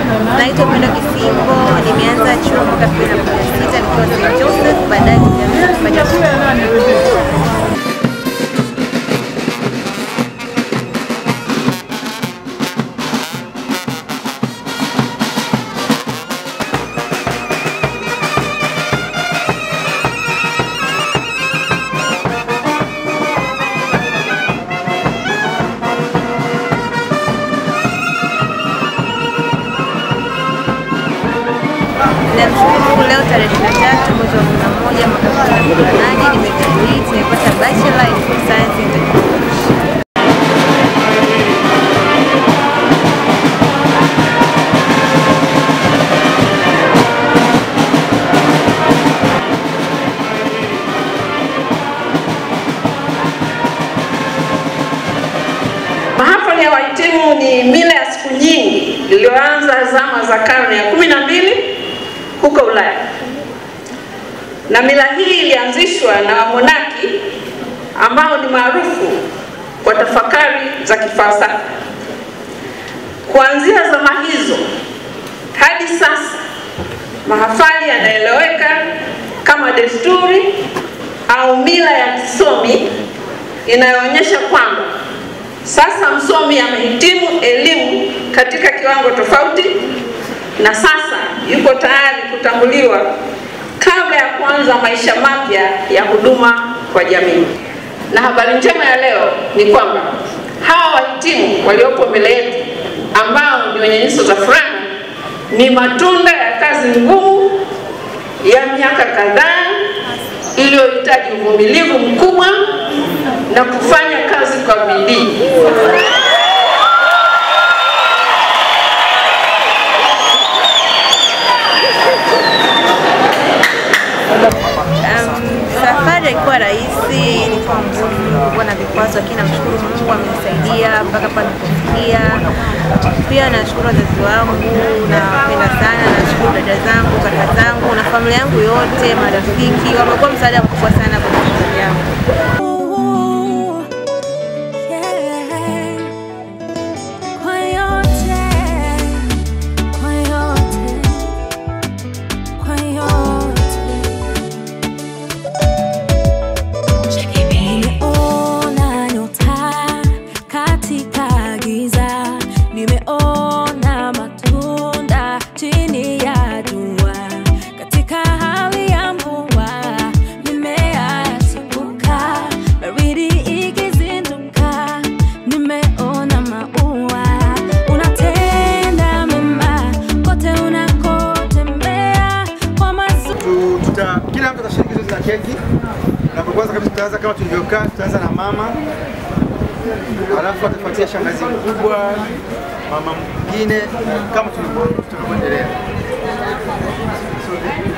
Naitwa Pendo Kisimbo, nimeanza chuo mwaka 2016 nikiwa St. Joseph, baadaye nikaanza kufanya Namshukuru Mungu leo tarehe 23 mwezi wa 11 mwaka 2018 nimegraduate, nimepata bachelor in food science and technology. Mahafali ya wahitimu ni mila ya siku nyingi iliyoanza zama za karne ya kumi na mbili huko Ulaya, na mila hii ilianzishwa na wamonaki ambao ni maarufu kwa tafakari za kifalsafa. Kuanzia zama hizo hadi sasa, mahafali yanaeleweka kama desturi au mila ya kisomi inayoonyesha kwamba sasa msomi amehitimu elimu katika kiwango tofauti na sasa yuko tayari kutambuliwa kabla ya kuanza maisha mapya ya huduma kwa jamii. Na habari njema ya leo ni kwamba hawa wahitimu waliopo mbele yetu ambao ni wenye nyuso za furaha ni matunda ya kazi ngumu ya miaka kadhaa iliyohitaji uvumilivu mkubwa na kufanya kazi kwa bidii. Um, safari haikuwa rahisi, ilikuwa ngumu, kulikuwa na vikwazo, lakini namshukuru Mungu amenisaidia mpaka hapa nilipofikia. Pia nashukuru wazazi wangu, nawapenda sana, nashukuru dada zangu, kaka zangu na familia yangu yote, marafiki, wamekuwa msaada mkubwa sana kwa safari yangu. Kwa yote, kwa yote, kwa yote. Nimeona nyota katika giza, nimeona matunda chini ya jua. Katika hali ya mvua, mimea yachipuka, baridi ikizinduka, nimeona maua. Unatenda mema kote unakotembea, kwa mazuri Tu- tuta kila mtu atashiriki zoezi la keki. Na kwa kwanza kabisa tutaanza kama tulivyokaa, tutaanza na mama, alafu atafuatia shangazi mkubwa, mama mwingine, kama tulivyo- tulivyoendelea.